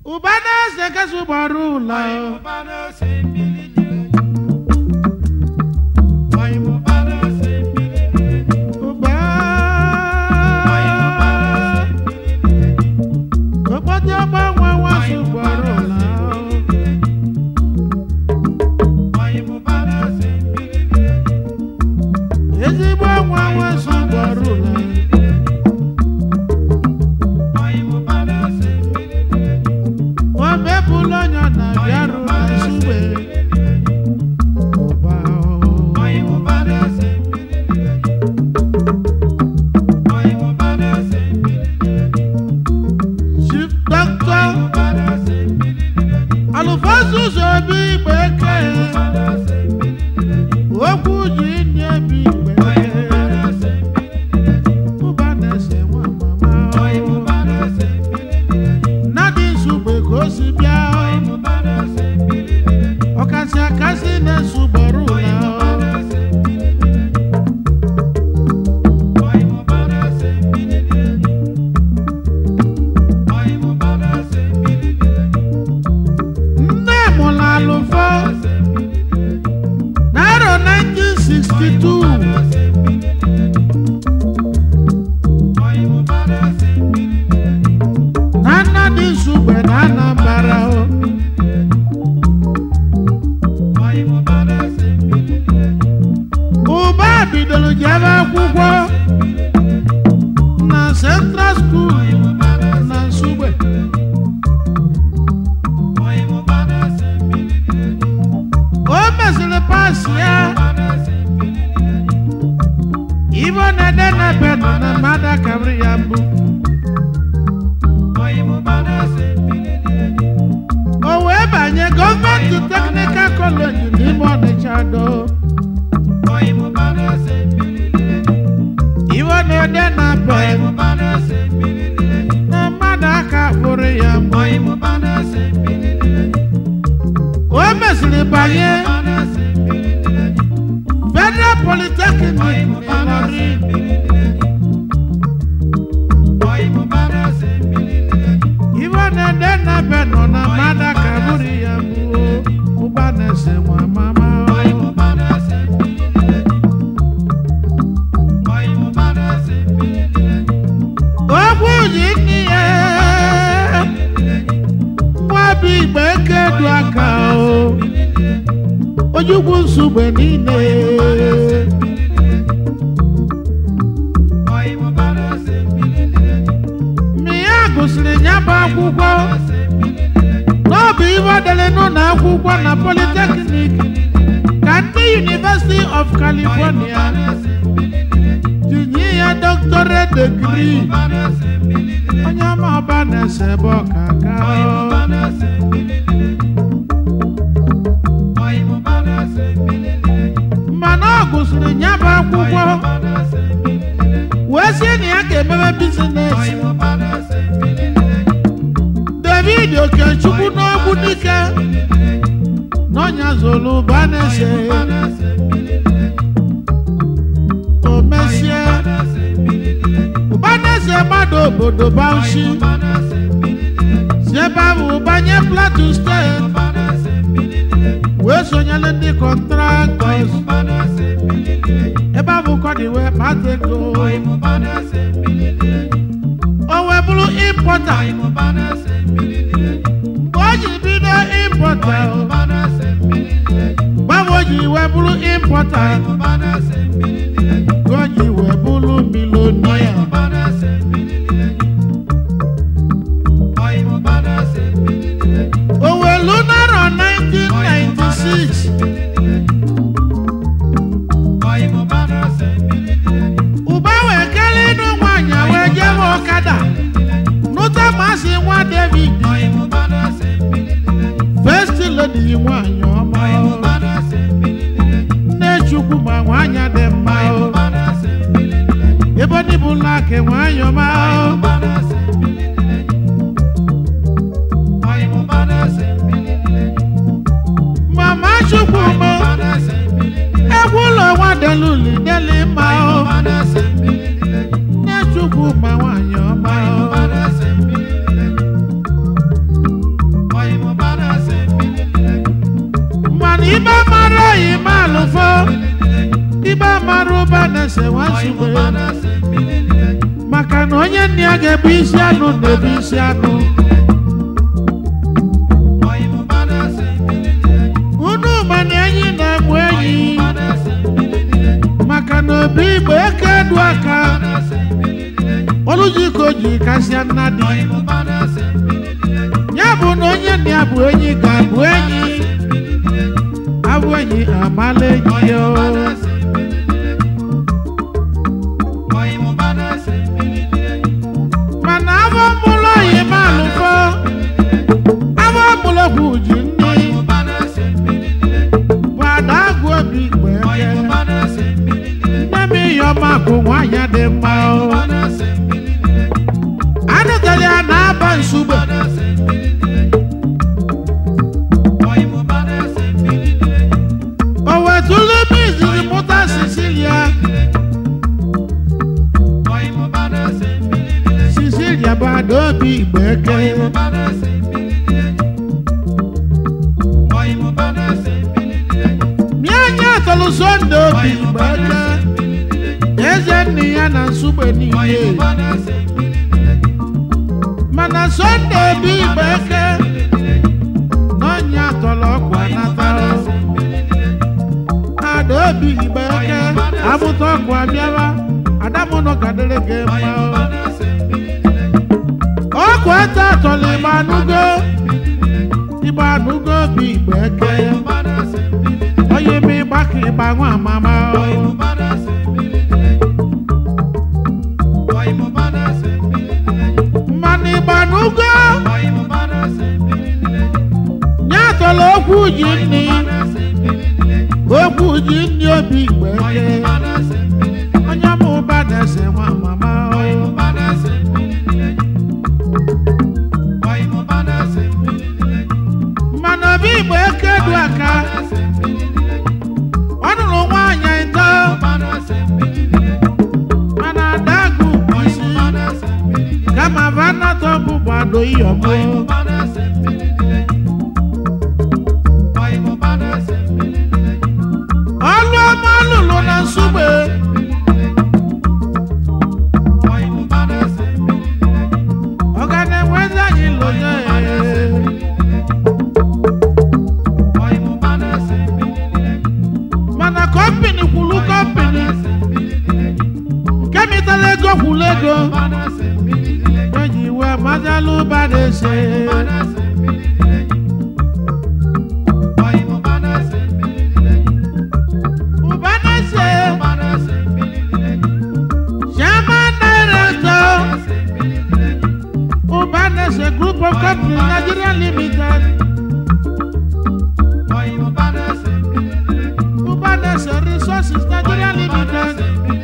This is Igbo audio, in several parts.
ụba na-ese kasị gbara ụlọ ụba okpotị ọgbanwe nwasị gbara ụlọ ezigbo nwa nwasị gbara ụlọ omepụla onye na bịarụ na nsugbe ụba chief doctor alụfasus obi igbe eke okwu ji nye bi igbe ụba na-ese nwa mama nnadị nsugbe ka o si bịa ọkasị akasị na-esugboro ụlọ nne mụrụ alụfọ n'arọ 1962 na nnadị nsugbe na anambara o ụba bidoro jebe akwụkwọ na central school na nsugbe o mesịrị pas ya ibo na-ede na bedụ na mmadụ akabiri ya mbụ o wee banye gọọmenti teknikal kọleji n'ime ọnịcha do ibo na-ede na bedụ na mmadụ aka kpụrụ ya mbụ o mesịrị banye federal polytechnic n'Ịlọrin ibo na-ede na bedụ nọ na mmadụ aka kpụrụ ya mbụ ụba na-ese nwa mama okwu ji nne ya nwa bụ igbe eke du aka o ojukwu nsogbe niile mgbe ya gụsịrị ya bụ akwụkwọ n'ọbụ ibe dere n'ụlọ akwụkwọ na polytechnic ka ndị University of California tinye ya doctorate degree onye ọma ọba na-ese ebe ọkaka mana ọ gụsịrị ya bụ akwụkwọ wee sie na ya ga-emebe bizines david okechukwu n'ogbu dike n'ọnya zolu ụba na-ese o mesie ụba na-ese mmadụ obodo bauchi si ebe ahụ banye plateau steeti wee sonyere ndị kọntraktọs ebe ahụ kọdị wee kpata ego o wee bụrụ impọta mgbe o ji bido impọta gbanwe o ji wee bụrụ impọta ka o ji wee bụrụ milonia owelu narọ 1996 ụba wee kelee ịnụ nwaanyị wee jebe ọkada nụta masị nwa david first lady nwaanyị ọma nne chukwu ma nwaanyị dị mma ebe ndị bụ laki nwaanyị ọma mama chukwu mọ egwu ụlọ nwa deluli deli mma nne chukwu ma nwaanyị ọma na-ese nwa nsogbe maka na onye nne ya ga-ebu isi anụ na-ebu isi anụ unu ma na enyi na-egbu enyi maka na obi igbo eke edu aka olujiko ji kasịa nna dị ya bụ na onye nne ya bụ enyi ga-abụ enyi abụ enyi amala enyi ya o. mana abụ mụlụ oyi ma alụfọ abụ mụlọgwụ ji nne bụ ada agụ obi igbo eke nne m iyọma bụ nwaanyị dị mma o anụtara ya na-aba nsugbe o wetụlụ ebe izizi mụta sicilia sicilia bụ ada obi igbo eke mie anya tọlụ sonde obi igbo eke eze nne ya na nsugbe niile mana sonde obi igbo eke n'ọnya tọrọ ọkwa nata ada obi igbo eke amụta ọkụ abịawa adamụnọ kadịrị gị mma ọkụ ete atọrọ igbo anụgo igbo anụgo obi igbo eke onye eme ịgba ka ịgba nwa amama mmanụ ịgba anụgo nye atọrọ okwu ji nni okwu ji nni obi igbo eke onye ma ụba na-ese nwa mama mmanụ obi igbo eke du aka ọ nụrụ nwaanyị ịtọ mana adagụ bụ isi kama vanatọ bụ gbado iyọmụ ọlụ ọma lụrụ na nsugbe ọ ga na-enwezi anyị lụnye mana kọmpini kwulu kọmpini nke mitara ego kwulu ego eji iwe mazalụ ụba na-ese ụba na-ese chairman director ụba na-ese group of companies nigeria limited ụba na-ese resources nigeria limited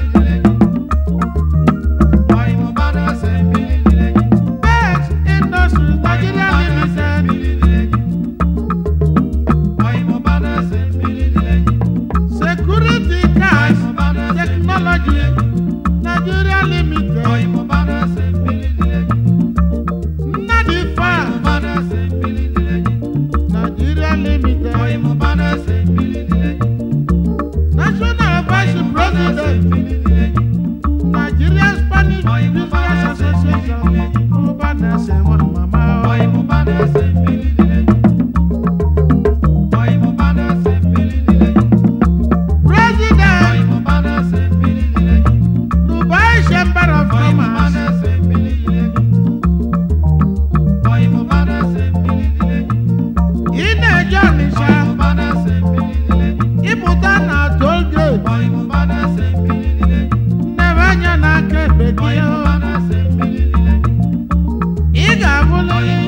best industries nigeria limited security cars technology nigeria limited nnadi farm nigeria limited national vice president nigeria spanish business association ọba na-ese nwa mama president dubai chamber of commerce ị na-eje ọnịsha ịpụta na toll gate nnebe anya n'aka ekpe gị ị ga-abụlịrị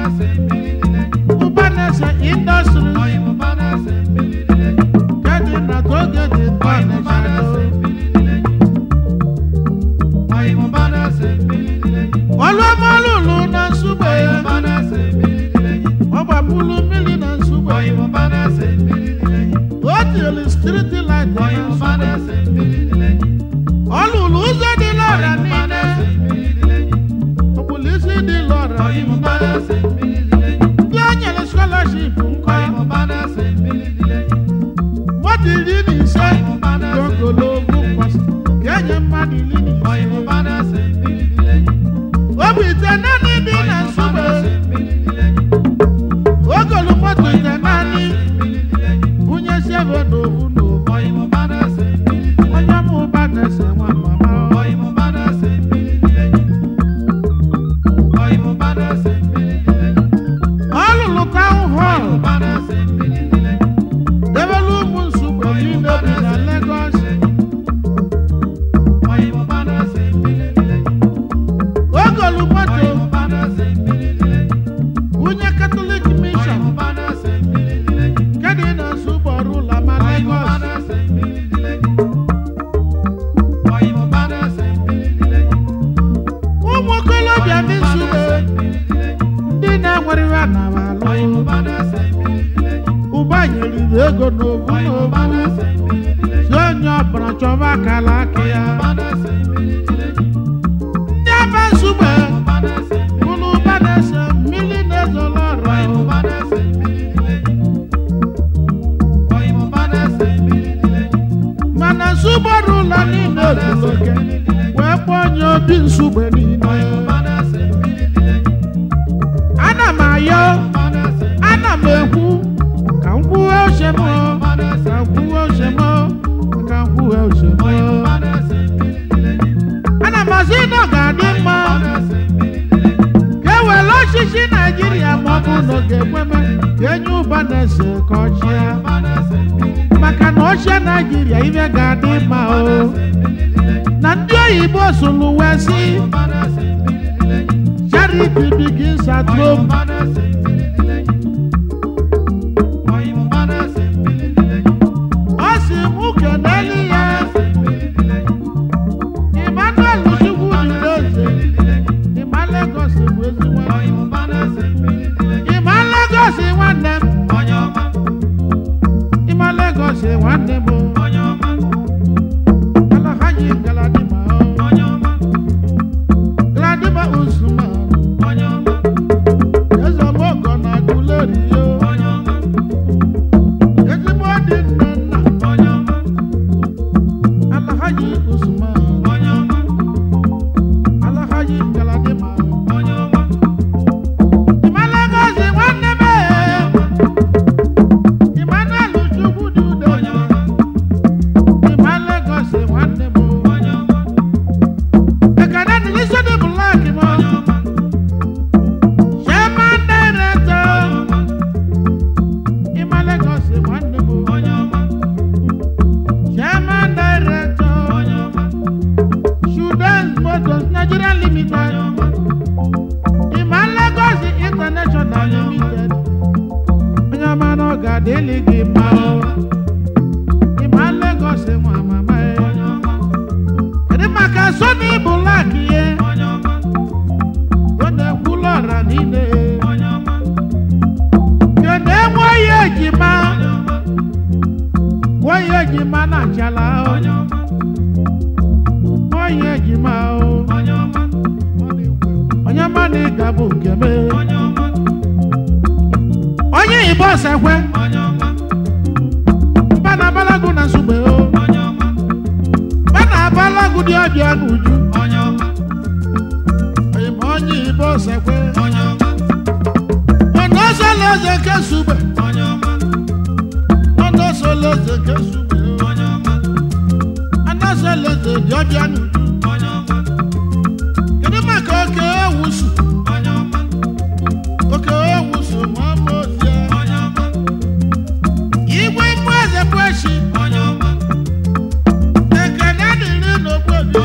ụbanese indọstrị nke dị na toll gate nke ọnịsha do ọlụọmalụlụ na nsugbe ọ gbapụlụ mmiri na nsugbe o tiri striti light na nsugbe ọ lụrụ ụzọ dị lọra niile okpulu isi dị lọra niile ndị o nyere scholarship nkọ moto iri na ise dị ogologo kwasịrị iri na ise obi ite naanị dị na nsogbe ogolu moto ite naanị bunye sebe n'obu n'obu onye mụ ụba na-ese nwa mama ọ lụrụ taụn họl debere ụmụ nsogbe niile bi na Lagos ogolu moto bunye Catholic mission nke dị na nsogbe ọrụ ụlọ ma Lagos ụmụ okolobịa ndị nsogbe ndị na-enwere ihe anara alụ ụba nyeriri ego n'obu n'obu si onye ọbụla chọba akala aka ya ndị aba nsogbe bụrụ ụba na-ese mmiri na-ezolo ọrụ mana nsogbe ọrụ ụlọ niile ozuru oke wee kpọọ onye obi nsogbe niile ana m ayọ ana m ekwu ka m kwuwe uche m ka m kwuwe uche m ka m kwuwe uche m ana m asị na ọ ga-adị mma ka e were ọchịchị naijiria ma ọ bụ na ọ ga-ekweme ka enye ụba na-ese ka ọchịa maka na ọchịa naijiria ibe ga-adị mma o na ndị oyibo sụrụ wee sị charity begins at home ọ sị m kenelu ya Emmanuel Chukwu dịrị eze ịma Lagos bụ ezigbo ịma Lagos nwanne m ịma Lagos nwanne m Alhaji Galadima o Galadima Usman eze mọgọ na Aguleri o ezigbo dị nne nna Alhaji Usman Alhaji Galadima ịma Lagos nwanne m Emmanuel Chukwu dị udo ịma Lagos nwanne m ekene dị n'isi dị blak m Chairman Director ịma Lagos nwanne m Chairman Director Sudan Motors Nigeria Limited ịma Lagos International Limited onye ọma na ọ ga-adịlị gị mma o ịma Lagos nwa mama ya kedu maka Sony Black ihe ọ na-ekwulu ọra niile kedu enweghị ejima nweghị ejima na achala o nweghị ejima o onye ọma na ịga bụ nke m onye Igbo sekwe mba na abalagu na nsogbe o mba na abalagu dị ọbịa n'uju ma onye Igbo sekwe ọnụ ọsọla eze ke sugbe ọnụ ọsọla eze ke sugbe o ọnụ ọsọla eze dị ọbịa n'uju kedu maka oke ewusu oke ewusu ma ọ bụ ozie igwe mgbe eze bụ echi ekene dịrị n'ogbobi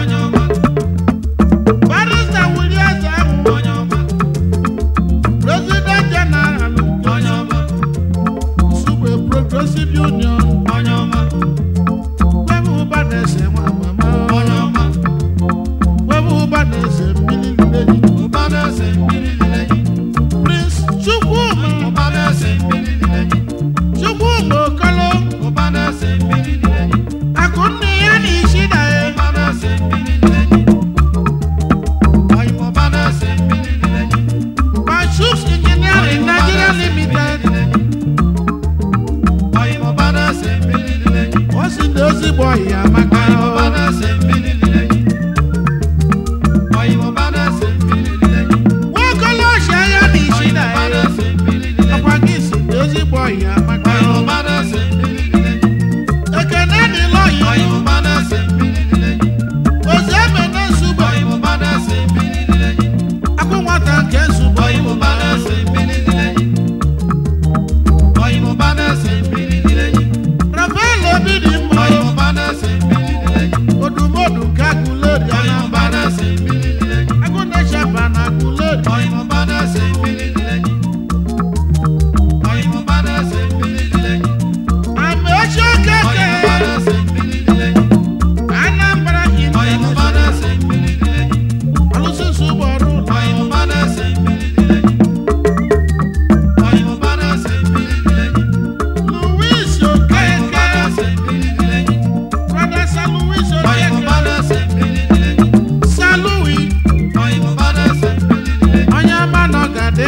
barista wuli eze ahụ president general Nsugbe progressive union webe ụba na-ese nwa mama webe ụba na-ese mmiri lili prince chukwuma chukwuma okolo akụnne ya na isi na ya Mashoes Engineering Nigeria Limited o si na ezigbo ọhịa maka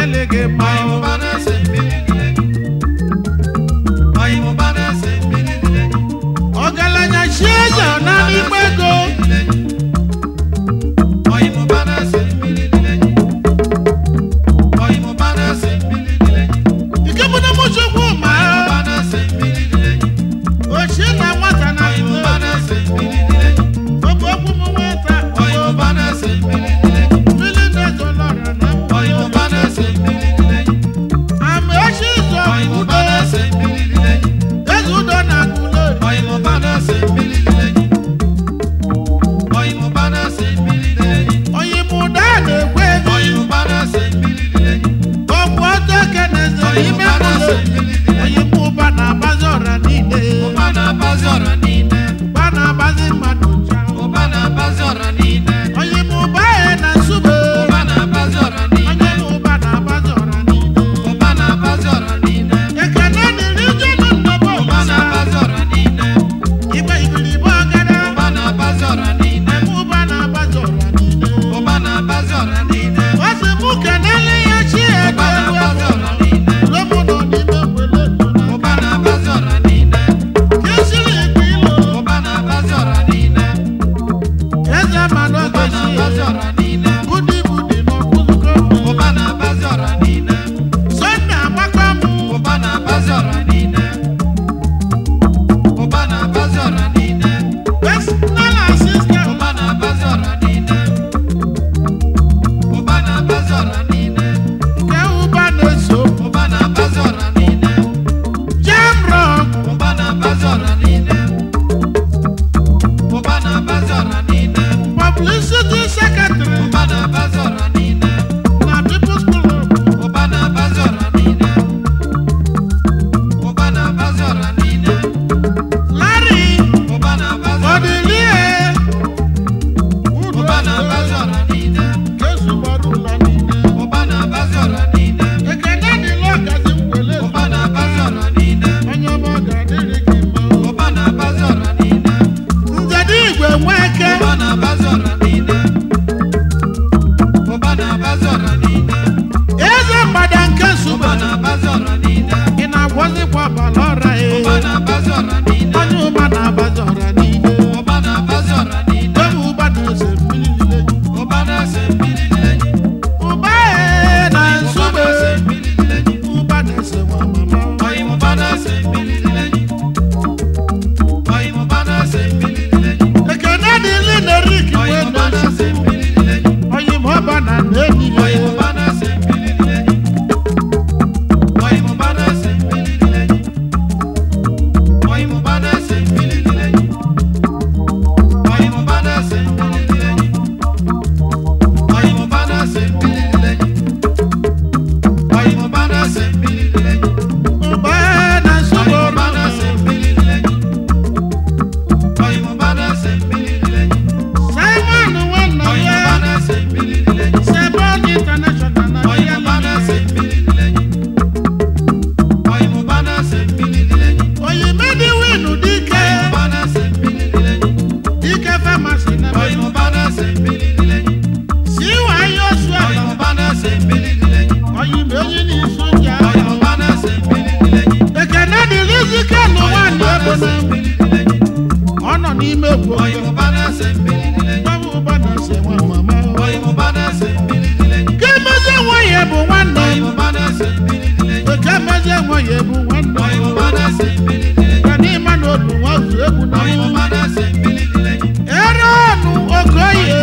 ga-adịlị gị mma o. ọgaranya chi eze na n'igbe ego nke bụ na mụchukwu ma ochie na nwata na obu okwu m nwata mmiri na-ezolọra na ama echi izu udo eze udo na agụlo onye m ụda na-ekwe ego ọgwụ ọtọ keneze n'ime ụlọ onye m ụba na-agbazi ọra niile ụba na-agbazi mmadụ ncha onye m ụba ya na nsube onye m ụba na-agbazi ọra niile ekene dịrị jenu nnọba ụbasa igbe igiribe ọgara eme ụba na-agbazi ọra niile ọ sị mụ kenele ya chi ego ego ego lomu nọ n'ime wele kesiri ikpe ilo eze mmanụ ogechi budi budi n'ọkụzụko sọnde agbakọ mụ personal assistant nke ụba na-eso jam rock publicity secretary na people's club larry odilie udo kezugbara ụlọ niile ekene dịla ọgazi mgbele onye ọma ọ ga-adịrị gị mma nzede igwe nweke eze mgbada nke nsogbe ị na-agwọzikwa ọbara ọra e onye ụba na-abazi ọra niile ebe ụba na-ese mmiri niile ụba e na nsogbe ụba na-ese nwa mama ekene dịli na erik wee na-esi onye ma ọba na na-enyi ya ụba e na nsogbe simon nwanne ya sebon international na ya oyimedi winu dike dike famasi na siwa yosu oyime onye n'isu nja ekene dịrị zike n'ụwa ebe na ọ nọ n'ime egwu gbawa ụba na ase nwa mama ke mezie nwa ya bụ nwanne eke mezie nwa ya bụ nwanne ka n'ịma na otu nwa zu egwu na ere ọnụ okoye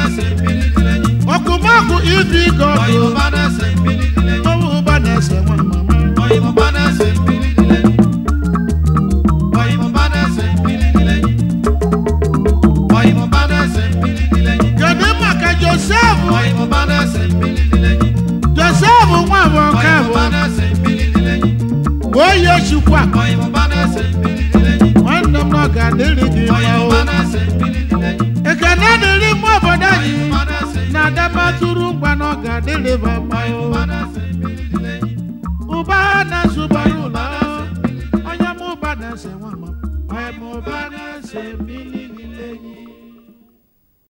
ọkụmakụ ibi gọdụ gbawa ụba na ase nwa mama kedu maka josef josef nwa bụ nke bụ oyi chukwu a nwanne m na ọ ga-adịrị gị mma o ekene dịrị mma obodo anyị na adabatụrụ ngwa na ọ ga-adịrị ba mma o ụba na-asụbara ụlọ onye m ụba na-ese nwa ma onye m ụba na-ese mmiri